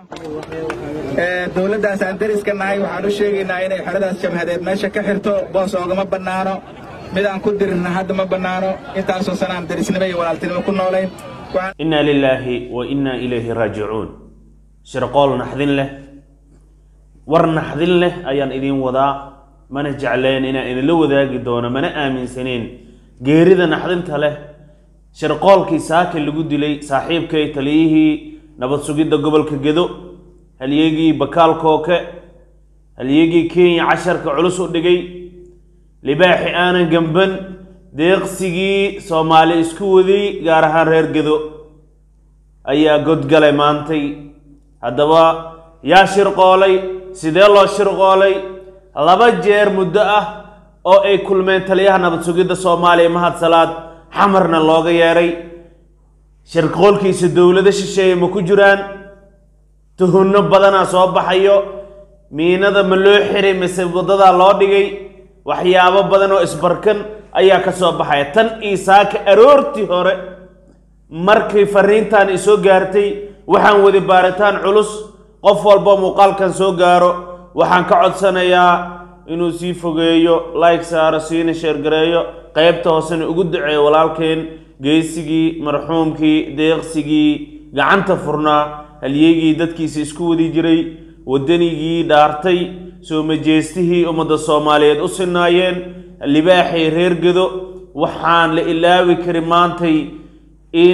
dowladdaas aan deriska nahay waxaan u sheegaynaa inay xeradaas jabhadeed meesha ka xirto boos oogama bannaano mid aan ku dirinna hadda ma bannaano intaasoo sana aan derisnimo iyo walaaltinimo ku noolayn inaa lilaahi wa innaa ilayhi raajicuun shirqool naxdin leh war naxdin leh ayaan idiin wadaa mana jecleen inaan idinla wadaagi doono mana aaminsaneen geerida naxdinta leh shirqoolkii saaka lagu dilay saaxiibkay taliyihii nabad sugidda gobolka gedo halyegii bakaal kooke halyegii kenya casharka culus u dhigay libaaxi aanan gamban deeqsigii soomaali isku waday gaar ahaan reer gedo ayaa godgalay maantay haddaba yaa shirqoolay sidee loo shirqoolay laba jeer muddo ah oo ay kulmeen taliyaha nabad sugidda soomaaliya mahad salaad xamarna looga yeedhay shirqoolkiisa dowlado shisheeye ma ku jiraan tuhunno badanaa soo baxayo miinada ma loo xiray mise waddadaa loo dhigay waxyaabo badan oo isbarkan ayaa ka soo baxaya tan iisaaka aroortii hore markay fariintan isoo gaartay waxaan wadi baaritaan culus qof walba muuqaalkan soo gaaro waxaan ka codsanayaa inuu sii fogeeyo like saaro siina sheergareeyo qaybta hoosena ugu duceeyo walaalkeen geesigii marxuumkii deeqsigii gacanta furnaa halyegii dadkiisa isku wadi jiray waddanigii dhaartay soo majeestihii ummadda soomaaliyeed u sinaayeen libaaxay reer gedo waxaan la ilaawi kari maantay in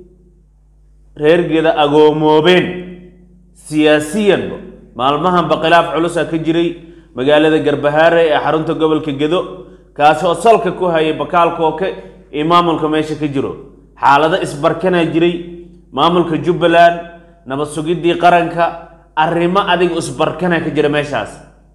reer geda agoomoobeen siyaasiyanba maalmahanba khilaaf culusa ka jiray magaalada garbahaare ee xarunta gobolka gedo kaasi oo salka ku hayay bakaal kooke iyo maamulka meesha ka jiro xaalado isbarkanaa jiray maamulka jubbaland nabad sugiddii qaranka arrimo adiga isbarkanaa ka jira meeshaas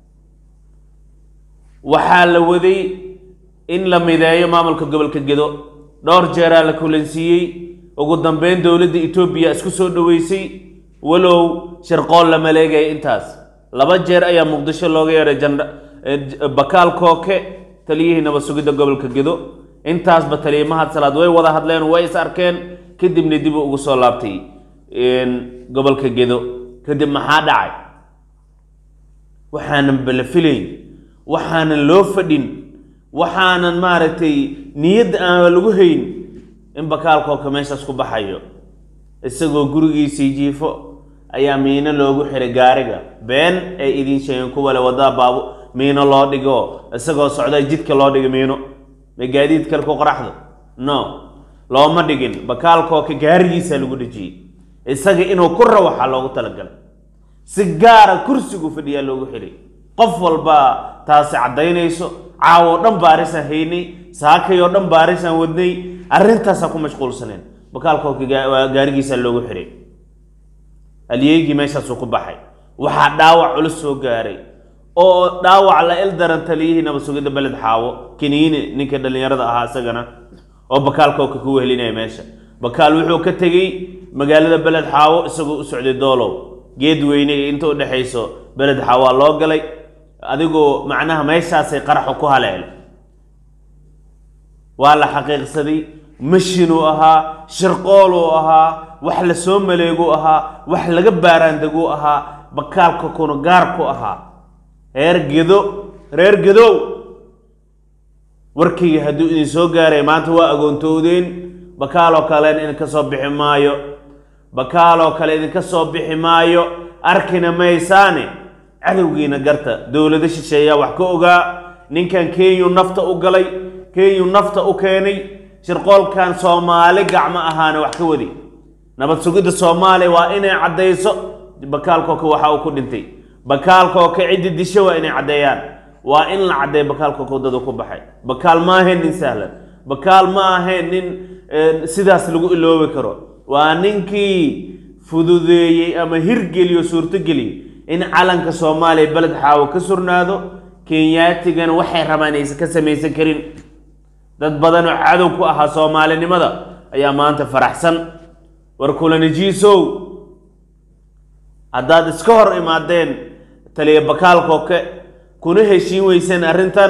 waxaa la waday in la mideeyo maamulka gobolka gedo dhowr jeeraa la kulansiiyey ugu dambeyn dowladda etoobiya isku soo dhoweysay walow shirqool la maleegaya intaas laba jeer ayaa muqdisho looga yeedhay jandha bakaal kooke taliyihii nabad sugidda gobolka gedo intaasba taliya mahad salaad way wada hadleen way is arkeen kadibna dib ugu soo laabtay gobolka gedo kadib maxaa dhacay waxaanan bala filayn waxaanan loo fadhin waxaanan maaragtay niyadda aan lagu hayn in bakaalkooka meeshaas ku baxayo isagoo gurigiisii jiifo ayaa miino loogu xiray gaariga been ay idiin sheegeen kuwale waddaa baabu miino loo dhigo isagoo socda jidka loo dhigo miino ma gaadiid kale ku qaraxdo no looma dhigin bakaalkooka gaarigiisaa lagu dhejiyey isaga inuu ku rawaxa loogu talagalay si gaara kursigu fadhiyaa loogu xiray qof walbaa taasi caddaynayso caawoo dhan baarisaan haynay saakayoo dhan baarisaan wadnay arrintaasaan ku mashquulsaneen bakaalkooka gaarigiisaa loogu xiray halyeegii meeshaasuu ku baxay waxaa dhaawac culus soo gaaray oo dhaawac la il daran taliyihii nabad sugidda beled xaawo kiniine ninkii dhallinyarada ahaa isagana oo bakaalkooka ku wehelinaya meesha bakaal wuxuu ka tegey magaalada beled xaawo isagoo u socday doolow geed weyne iyo inta u dhexayso beled xaawaa loo galay adigoo macnaha meeshaasay qaraxu ku haleelay waa la xaqiiqsaday mashinuu ahaa shirqooluu ahaa wax la soo maleeguu ahaa wax laga baaraandeguu ahaa bakaalka kuna gaar ku ahaa reer gedo reer gedow warkayga hadduu idin soo gaaray maanta waa agoontoodeen bakaaloo kalen idinka soo bixi maayo bakaaloo kale idinka soo bixi maayo arkina maysaane cadowgiina garta dowlado shisheeyaa wax ka ogaa ninkan kenyu nafta u galay kenyu nafta u keenay shirqoolkan soomaali gacmo ahaana wax ka wadi nabad sugidda soomaaliya waa inay caddayso bakaalkooka waxa uu ku dhintay bakaalkooka ciddi disho waa inay caddeeyaan waa in la caddeeyo bakaalkooka waddada ku baxay bakaal ma ahayn nin sahlan bakaal ma ahayn nin sidaas lagu iloobi karo waa ninkii fududeeyey ama hirgeliyo suurtogeliy in calanka soomaaliya beled xaawo ka surnaado kenyaatigana waxay rabaan aysan ka samaysan karin dad badan oo cadow ku ahaa soomaalinimada ayaa maanta faraxsan war kulanajiisow haddaad iska hor imaadeen taliya bakaalkooke kuna heshiin weyseen arrintan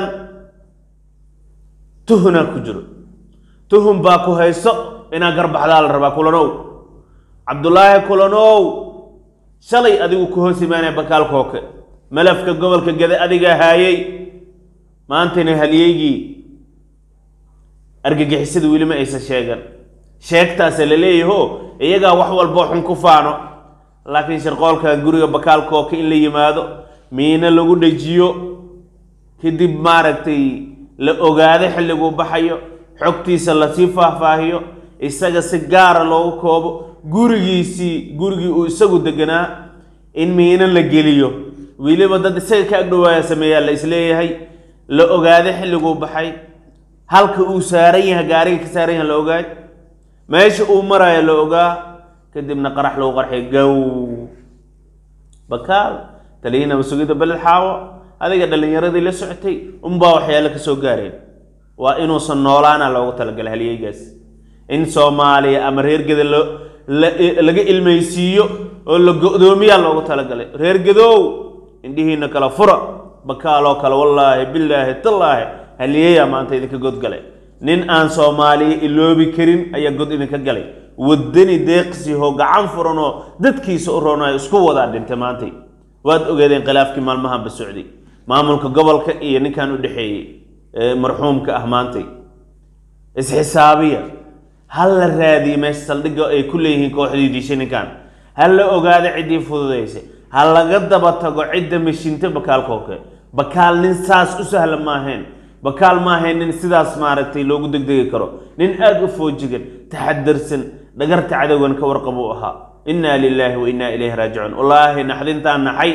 tuhunaa ku jiro tuhun baa ku hayso inaa garbaxdaa la rabaa kulanow cabdulaahi kulanow shalay adigu ku hoos imaanaya bakaal kooke malafka gobolka gede adiga haayay maantana halyeygii argagixisada weli ma aysan sheegan sheegtaase la leeyaho iyagaa wax walboo xun ku faano laakiin sharqoolkan guriga bakaal kooke in la yimaado miino lagu dhejiyo kadib maaragtay la ogaado xilliguu baxayo xogtiisa lasii faahfaahiyo isaga si gaara loogu koobo gurigiisii gurigii uu isagu deganaa in miino la geliyo weliba dad isaga ka agdhowaaya sameeyaa la isleeyahay la ogaado xilliguu baxay halka uu saaran yahay gaariga ka saaran yahay la ogaay meesha uu maraayo la ogaa kadibna qarax lagu qarxay gow bakaal taliyinaba sugida beled xaawo adiga dhallinyaradii la socotay unbaa waxyaalo ka soo gaareen waa inuusan noolaana loogu talagalay halyeygaas in soomaaliya ama reer geda lo laga ilmaysiiyo oo la go-doomiyaa loogu talagalay reer gedow indhihiina kala fura bakaaloo kale wallaahi bilaahi tallaahi halyeeyaa maanta idinka godgalay nin aan soomaaliya iloobi karin ayaa god idinka galay wadani deeqsiho gacan furanoo dadkiisa u roonayo isku wadaa dhintay maantay waad ogeedeen khilaafkii maalmahanba socday maamulka gobolka iyo ninkan u dhexeeyey marxuumka ah maantay isxisaabiya ha la raadiye meesha saldhigga ay ku leeyihiin kooxdii dishay ninkan ha la ogaado ciddii fududaysay ha laga daba tago cidda mashinta bakaalkooke bakaal nin saas u sahla maahayn bakaal maahayn nin sidaas maaragtay loogu degdegi karo nin aada u foojigan taxadarsan dhagarta cadowgan ka warqab uu ahaa innaa lilaahi wa innaa ilayhi raajicuun wallaahi naxdintaan naxay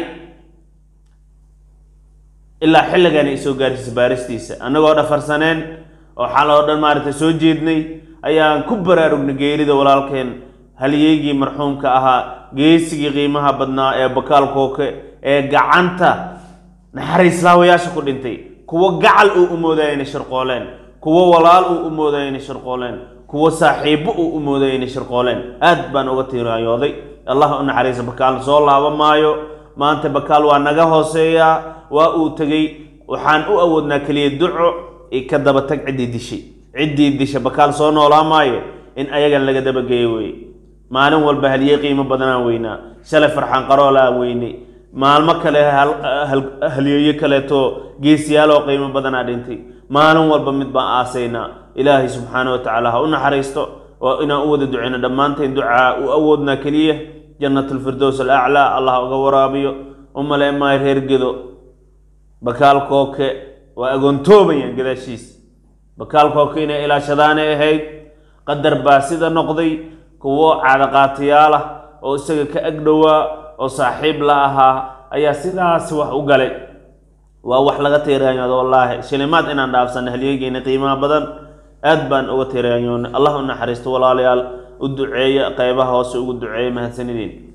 ilaa xilligan ay soo gaarsiisa baaristiisa annagoo dhafarsaneen oo xal oo dhan maaragtay soo jeednay ayaan ku baraarugnay geerida walaalkeen halyeygii marxuumka ahaa geesigii qiimaha badnaa ee bakaal kooke ee gacanta naxariislaawayaasha ku dhintay kuwo gacal uu u moodaya inay shirqooleen kuwo walaal uu u moodaya inay shirqooleen kuwo saaxiibbo uu u moodaya inay shirqooleen aad baan uga tiiraayooday allah u naxariisa bakaal soo laaba maayo maanta bakaal waa naga hooseeyaa waa uu tegey waxaan u awoodnaa keliya duco ka daba tag ciddii dishay ciddii disha bakaal soo noolaa maayo in ayagan laga dabageeyo weye maalin walba halyey qiimo badanaan weynaa shalay farxaan qaroolaan weynay maalmo kale halyeeyo kaleeto geesiyaal oo qiimo badanaa dhintay maalin walba mid baan aasaynaa ilaahay subxaana wa tacaala ha u naxariisto oo inaan u wada duceyno dhammaanteen ducaa u awoodnaa keliya jannatulfirdows alaclaa allah uga waraabiyo u malee maayo reer gedo bakaal kooke waa agoontoobayaan gadaashiis bakaal kooke inay ilaashadaanay ahayd qadar baa sida noqday kuwo caadaqaatayaal ah oo isaga ka agdhowaa oo saaxiib la ahaa ayaa sidaas wax u galay waa wax laga tiiraanyoodo wallaahi shilimaad inaan dhaafsanna halyeegeena qiimaha badan aad baan uga tiiraanyoona allah u naxariisto walaalayaal u duceeya qeybaha hoose ugu duceeya mahadsanideen